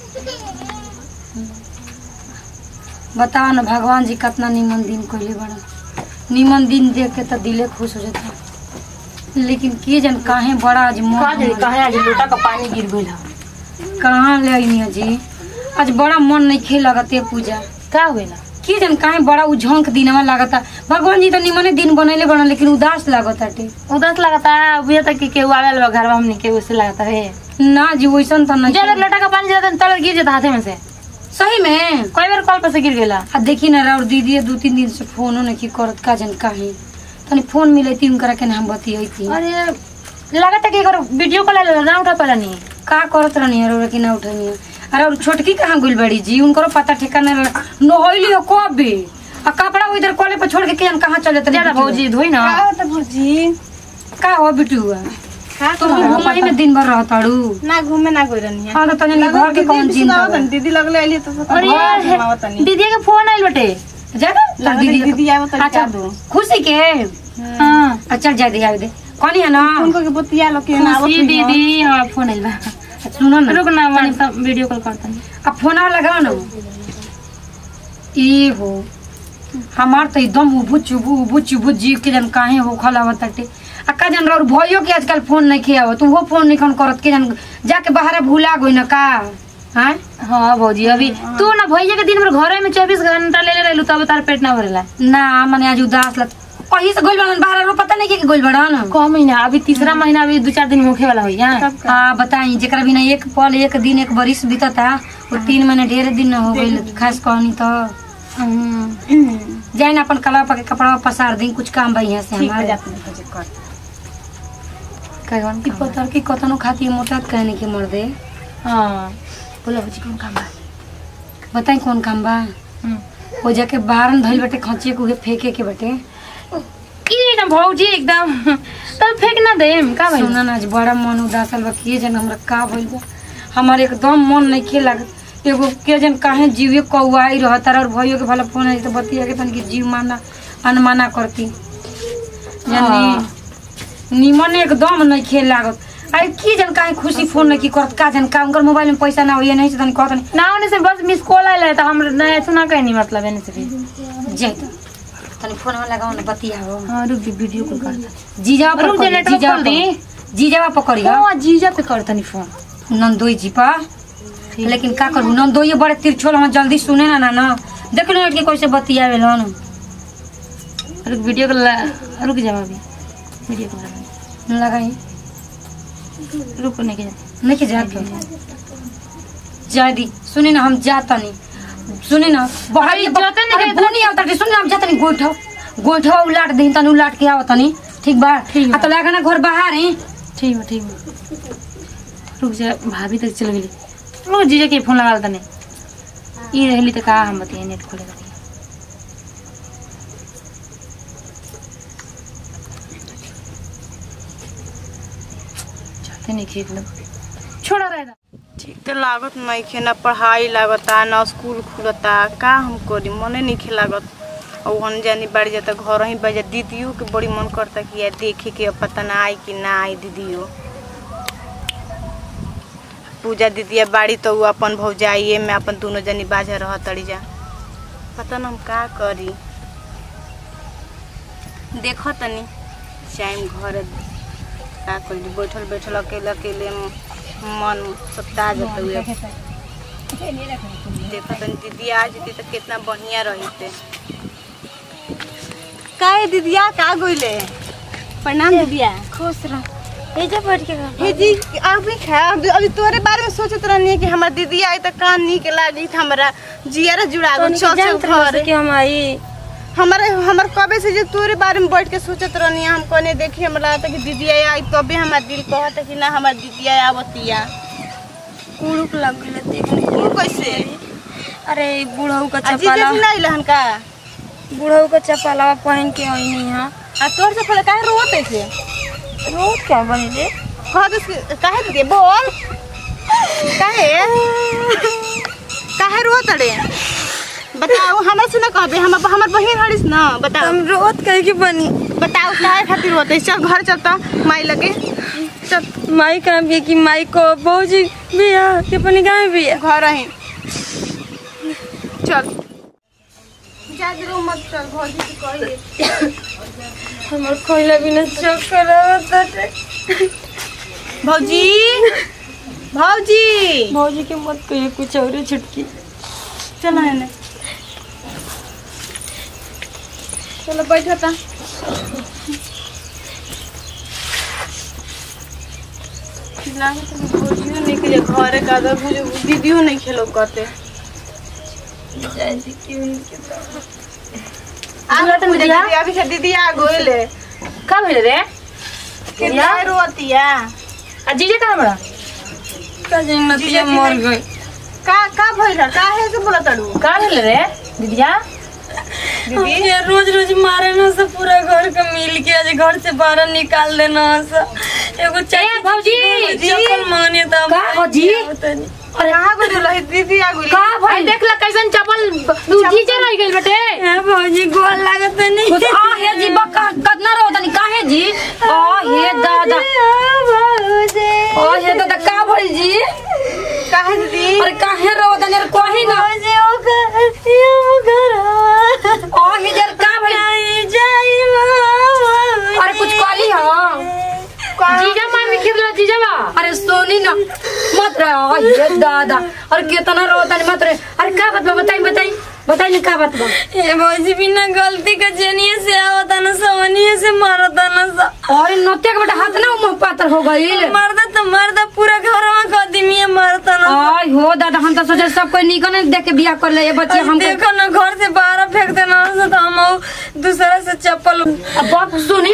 बताओ ना भगवान जी कितना निमन दिन कोइले बड़ा निमन दिन देख के तो दिले खुश हो जाता लेकिन के जन काहे बड़ा आज का मन जाने हमर- कहे आज लोटा का पानी गिर गइल ह कहाँ ले आइनी जी आज बड़ा मन नहीं खे लगते पूजा का होइला के जन काहे बड़ा उझंक दिनवा लागता भगवान जी तो निमने दिन बनैले बना लेकिन उदास लागताटे उदास लगता अभी तक कि केहू आवेल बा घर में हमनी के उसे लगता है ना जी वैसन तो नहीं जब लोटा का पानी जाता तल गिर जाता हाथे में से सही में कई बार कॉल पर से गिर गइला आ देखी ना राउर दीदी दू तीन दिन से फोनो नहीं की करत का जन काहे तनी फोन मिलती उनकरा के हम बतियती अरे लगता कि एकर वीडियो कॉल आइला ना उठा पाला नहीं का करत रहनी है कि ना उठनी है अरे और छोटकी कहाँ गुल बड़ी जी उनको पता ठिकाना नहैली हो कबे आ कपड़ा वो इधर कॉले पर छोड़ के केन कहाँ चले ज्यादा भौजी धोई ना तो भौजी का हो बिटुआ का तो घुमाई में दिन भर रहताड़ू ना घूमे ना गई रहनी है हाँ तो तनी घर के कौन चिंता बा? दीदी लगले आइली तो सोचा अरे घर घुमावत तनी दीदी के फोन आइल बटे जाना तार दीदी दीदी दीदी आवे तो अच्छा क्या दो खुशी के हां अच्छा जा दे दे कौन है ना उनको के बतिया लो के ना आवत खुशी हुई हो। दीदी हमारा फोन आइल बा सुनो ना रुक ना व्हाट्सएप वीडियो कॉल करता अब फोन लगाओ ना ई हो हमार तो एकदम उबू चुबू उबू चुबू जी के जन काहे हो खलावत ताटे आ का जन और भइयो के आजकल फोन नहीं खियावत तू वो फोन नहीं खन करत के जन जाके बाहर भूला गई ना का हैं हाँ भौजी अभी तू ना भैया के दिन भर घर में चौबीस घंटा ले ले रहलू तब तार पेट ना भरेला ना मने आज उदास लग कहीं से गोल बड़न बाहर रो पता नहीं के गोल बड़न क महीना अभी तीसरा महीना अभी दो चार दिन होखे वाला होई हां हाँ बताई जेकरा बिना एक पल एक दिन एक बरिस बीतता वो तीन महीने ढेर दिन हो गइल खास कहनी तो जाइन अपन कला पके कपड़ा पसार दी कुछ काम बा यहाँ से ठीक है हमारे जाते हैं भौजी कर कहन की पतर की कतनो खाती मोटा कहने की मर दे हां बोला बुझी कौन काम बा बताई कौन काम बा हम्म। हो जाके बाहर धइल बटे खचिए के उहे फेंके के बटे ई ना भौजी एकदम तब फेंक ना देम का भाई सुना ना आज बड़ा मन उदासल बा किए जन हमरा का भइल बा हमार एकदम मन नहीं खे लागत एगो के जन काहे जीवे कौआई रहत और भइयो के भला फोन आई तो बतिया के तन की जीव माना अनमाना करती जानी निमन एकदम नहीं खेल लागत अरे की जन काहे खुशी फोन नहीं की करत का जन का उनकर मोबाइल में पैसा ना होइए नहीं से तनी कहत नहीं ना होने से बस मिस कॉल आइला त हम ना सुना कहनी मतलब एने से भी जाई तो तनी फोन में लगाओ ना बतियाओ हां रुक जी वीडियो कॉल करता जीजा रुक जा, नेटवर्क खोल दी। जीजा पकड़ी हां जीजा पे करता नहीं फोन नंदोई जी पा लेकिन का करू नंदोई बड़े तिरछोल हम जल्दी सुने ना ना ना देख लो कि कैसे बतियावे लन रुक वीडियो कॉल रुक जा अभी वीडियो कॉल लगाई रुक नहीं के जा नहीं के जाके जादी सुने ना हम जाता नहीं सुने ना बाहर अरे जाते नहीं अरे गए बुनी आवता के सुने ना हम जाता नहीं गोइठो गोइठो उलाट दे तनी उलाट के आवता नहीं ठीक बा ठीक बा। आ तो लगा ना घर बाहर है ठीक है ठीक है रुक जा भाभी तक चल गेली रुक जीजा के फोन लगा तने ई रहली त का हम बतिया नेट खोले बतिया जाते नहीं खेत लोग छोड़ा रहेगा ठीक तो लागत नहीं खे ना पढ़ाई लागता ना स्कूल खुलता का हम करी मने नहीं खे लागत और हम जानी बाड़ी जाता घर ही बजा दीदियों के बड़ी मन करता कि यार देखे के अब पता ना आई कि ना आई दीदियों पूजा दीदिया बाड़ी तो उ अपन भौजाइए में अपन दोनों जनी बाजा रह तड़ी जा पता ना हम का करी देखो तनी टाइम घर का करी बैठल बैठल अकेले अकेले मन सत्ता जाता हुए देखो तनी दीदी आ जती तो कितना बढ़िया रहते का दीदिया का गोइले प्रणाम दीदिया खुश रह एजा बैठ के खा। हे जी अभी खा अभी अभी तोरे बारे में सोचत रहनी कि हमार दीदी आई तो का नीक लागी था हमरा जियारा जुड़ा गो तोनी के चल चल जानत रहो घर कि हम आई हमारे हमर कबे से जो तोरे बारे में बैठ के सोचत रहनी हम कोने देखी हमरा लगता कि दीदी आई तबे हमार दिल कहता कि ना हमार दीदी आवतिया उड़ुक लग गेले देखने तू कैसे अरे ई बुढ़ऊ का अजी चप्पला देख नहीं रहन का बुढ़ऊ का चप्पला पहन के आईनी हां आ तोर से पहले काहे रोत ऐसे रोज क्या बनी रे कह दे काहे दीदी बोल काहे काहे रोत रे बताओ हमरा से ना कहबे हम हमर बहिन हरिस ना बताओ हम रोज कहे की बनी बताओ काहे खातिर रोते चल घर चलता माई लगे चल माई कहाँ भी है कि माई को बहुजी भी है कि अपनी गाँव भी है घर ही चल जा जरूर मत चल भौजी के कहिए हमार खोइला बिना चक्कर आवत बाटे भौजी भौजी भौजी के मत कहिए कुछ और छुटकी चल है चलो बैठो ता लागत है भौजियो नहीं के घरे का दर बुझे दीदियो नहीं खेलो करते दीदी अभी से दीदी आ गोइले का भइल रे कितना रोतिया आ जीजे कहाँ बड़ा का जन्नतिया मर गई का का भइल काहे से बोला तड़ू का भइल रे दीदिया दीदी ये रोज रोज मारे ना सब पूरा घर के मिल के आज घर से बाहर निकाल देना सब एगो चाहिए भौजी, चप्पल मांगने तो का भौजी? अरे कहाँ गोइल रही दीदी आ गोइल का भाई देख ला कैसन चप्पल जीजे रह गइल बेटे ए भौजी गोल लागत नहीं कुछ आ हे जी बक्का कतना रो तनी काहे जी आ हे दादा आ हे दादा का भइल जी काहे दीदी अरे काहे रो तनी अरे कहि ना भौजी ओ घर ये वो घर आ हे जर का भइल आई जाई माँ अरे कुछ कहली हां जीजा मार में खेल रहा जीजा बा अरे सोनी ना मत रे आ हे दादा अरे कितना रो तनी मत रे अरे का बात बा बताई बताई बताई ना का बात बा ए भौजी बिना गलती के जनिए से आवता न सवनिए से मारता न सा अरे नत्या के बेटा हाथ ना मुंह पातर हो गइल मर्दा तो मर्दा पूरा घर में कदमिए मारता न आय हो दादा हम तो सोचे सब कोई निकल देख के बियाह कर ले ये बच्चे हम देखो ना घर से बाहर फेंक देना से तो हम उ दूसरा से चप्पल अब बाप सुनी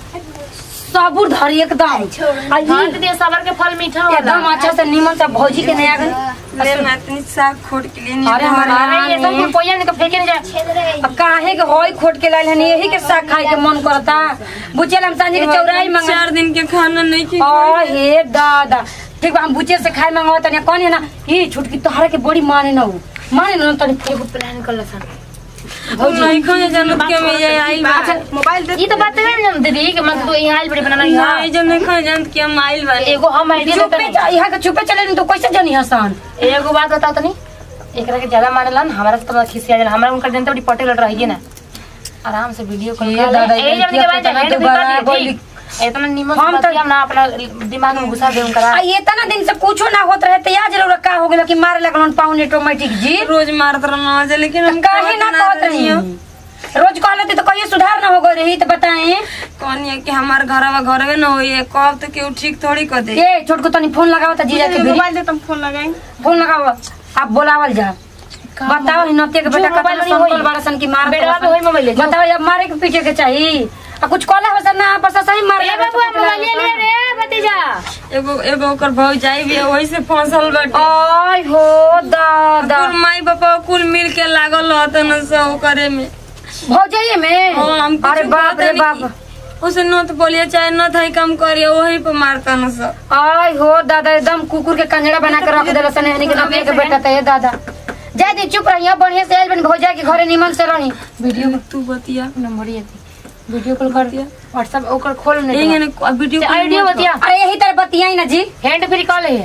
सबूर धरी एकदम आई हाँ दीदी सबर के फल मीठा होला एकदम अच्छा से नीमन से भौजी के नया गई ले मैं इतनी साग खोट के लिए नहीं अरे हमारा अरे ये सब के पोया ने तो फेंके नहीं जा अब काहे के होई खोट के लाइल हनी यही के साग खाए के मन करता बुचेल हम सांझे के चौराई मंगा चार दिन के खाना नहीं खी आ हे दादा ठीक बा हम बुचे से खाए मंगवा तनी कौन है ना ये छुटकी तोहरा के बड़ी माने ना उ माने ना तनी एगो प्लान कर सन नहीं खाने जानत के में ये आई बा मोबाइल दे ये तो बात है ना दीदी कि मतलब यहाँ आइल बड़ी बनाना यहाँ नहीं जो नहीं खाने जानत के हम आइल बा एगो हम आइडिया देते चुपे जा यहाँ के चुपे चले तो कैसे जानी हसन एगो बात बताओ तनी एकरा के ज्यादा मानेला न हमारा से तो खिसिया जाला हमरा उनकर जनता बड़ी पटेल रही ना आराम से वीडियो कॉल ये कर दादा, ले ए ये जब के बाद इतना हेड भी दोबारा कर बोली। ली इतना निमन हम से तो- बतिया ना अपना दिमाग में घुसा दे उनका आ ये तना दिन से कुछो ना होत रहे तो या जरूर का हो गेल कि मारे लगलन पाउन ऑटोमेटिक जी रोज मारत रहना जे लेकिन हम काहे ना कहत रही रोज कह लेती तो कहिए सुधार ना हो गई रही तो बताएं कौन ये कि हमार घरवा घरवे न होई कब तो केहू ठीक थोड़ी कर दे ए छोटको तनी फोन लगाओ त जीजा के भी मोबाइल दे तुम फोन लगाई फोन लगाओ आप बोलावल जा बताओ ही नते के बेटा जो कतना मोबाइल में संकल होई। बड़ा सन की मार बेटवा पे होई मोबाइल ले, जो। बताओ अब मारे के पीछे के चाहिए आ कुछ कहला हो ना बस सही मार ए बाबू मोबाइल ले ले रे भतीजा एगो एगो ओकर भौजाई भी वही से फंसल बाटे आय हो दादा कुल माई बापा कुल मिल के लागल रहत न सब करे में भौजाइए में हाँ, हम कुछ अरे बाप रे कहते नहीं बाप उसे न तो बोलिए चाहे न था काम करिए वही पे मारता न सब आय हो दादा एकदम कुकुर के कंजड़ा बना के रख देला सने हनी के नतिया के बेटा त ए दादा जा दी चुप रही बढ़िया से आइल बन भौजा के घरे निमन से रही वीडियो तू बतिया नंबर ये थी वीडियो कॉल कर दिया व्हाट्सएप ओकर खोल यही नहीं ने अब वीडियो कॉल आइडिया मत बतिया अरे यही तरह बतियाई ना जी हैंड फ्री कॉल है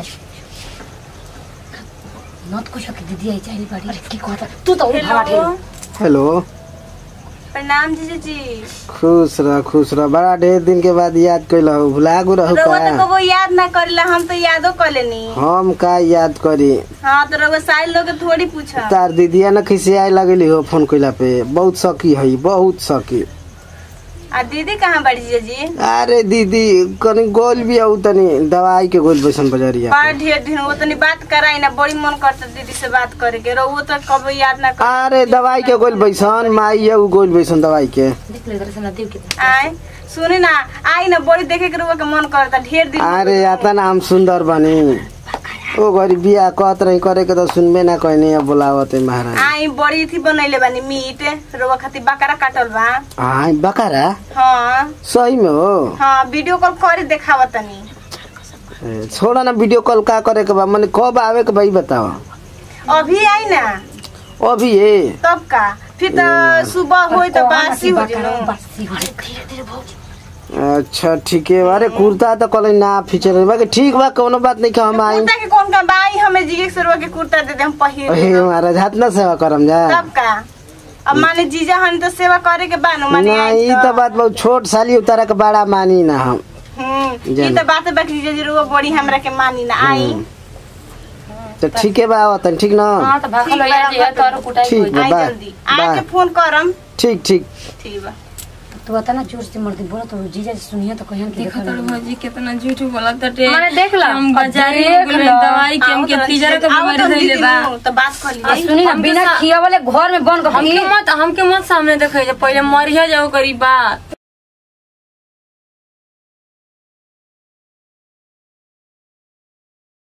नत कुछ के दीदी आई चाहिए बड़ी की कहता तू तो भाड़ा ठेल हेलो प्रणाम जीजा जी खुश रह खुश रह बड़ा ढेर दिन के बाद याद कैल भुला गो रहू रउआ तो का कबो याद ना करेला हम तो यादो कर लेनी हम का याद करी हाँ तो रउआ साइल लोग के थोड़ी पूछा तार दीदिया न खिसियाए लगली हो फोन कैला पे बहुत सकी है बहुत सकी आ दीदी कहाँ बड़ी जीजा जी अरे दीदी कनी गोल भी आऊ तनी दवाई के गोल बैसन बजरिया बड़ा ढेर दिन वो तनी बात कराई ना बड़ी मन करता दीदी से बात करे के रउआ तो कबो याद ना कर अरे दवाई के गोल बैसन माई है उ गोल बैसन दवाई के देख ले इधर से नदी के आए सुनी ना आई ना बड़ी देखे के रउआ के मन करता ढेर दिन अरे आता ना हम सुंदर बनी ओ घरी बिया कहत रही करे के तो सुनबे ना कहनी अब बोलावत है महाराज आई बड़ी थी बनैले बानी मीट रउआ खातिर बकरा काटल बा हाँ बकारा हाँ सही में हो हाँ वीडियो कॉल करे देखावा तनी ए, छोड़ा ना वीडियो कॉल का करे के बा मने कब आवे के भाई बताओ अभी आई ना अभी ये तब का फिर तो सुबह होई तो बासी हो जनो बासी हो धीरे धीरे भौजी अच्छा ठीक है अरे कुर्ता तो कल ना फीचर बाकी ठीक बा कोनो बात नहीं का हम आई कुर्ता के कौन का बाई हमें जी एक सौ रुपया के कुर्ता दे दे हम पहिर हे लेब। महाराज हाथ ना सेवा करम जा तब का अब माने जीजा हन तो सेवा करे के बानो माने ना आई ई तो बात बहुत छोट साली उतारा के बड़ा मानी ना हम हम्म जान। ये तो बात है बाकी जीजा जी रुआ बड़ी हमरा के मानी ना आई तो ठीक है बा आवतन ठीक ना हाँ तो भाखल हो जाए जे तोरो कुटाई ठीक होई बा आई बाय जल्दी आके बाय फोन करम ठीक ठीक ठीक बा तू बता ना जोर से मर्दी बोला तो जीजा जी सुनिए तो कहियन कि देखो तो भौजी कितना झूठ बोला तटे माने देख ला हम बाजारी देख में ला। दवाई के हम के तीजरा के आओ बीमारी तो धइले दीदी बा नु, तो बात कर आ लिए सुनी ना हमके बिना सा- खिया वाले घर में बन हमके गई मत हमके मत सामने देखे जे पहले मरिया जाओ करी बात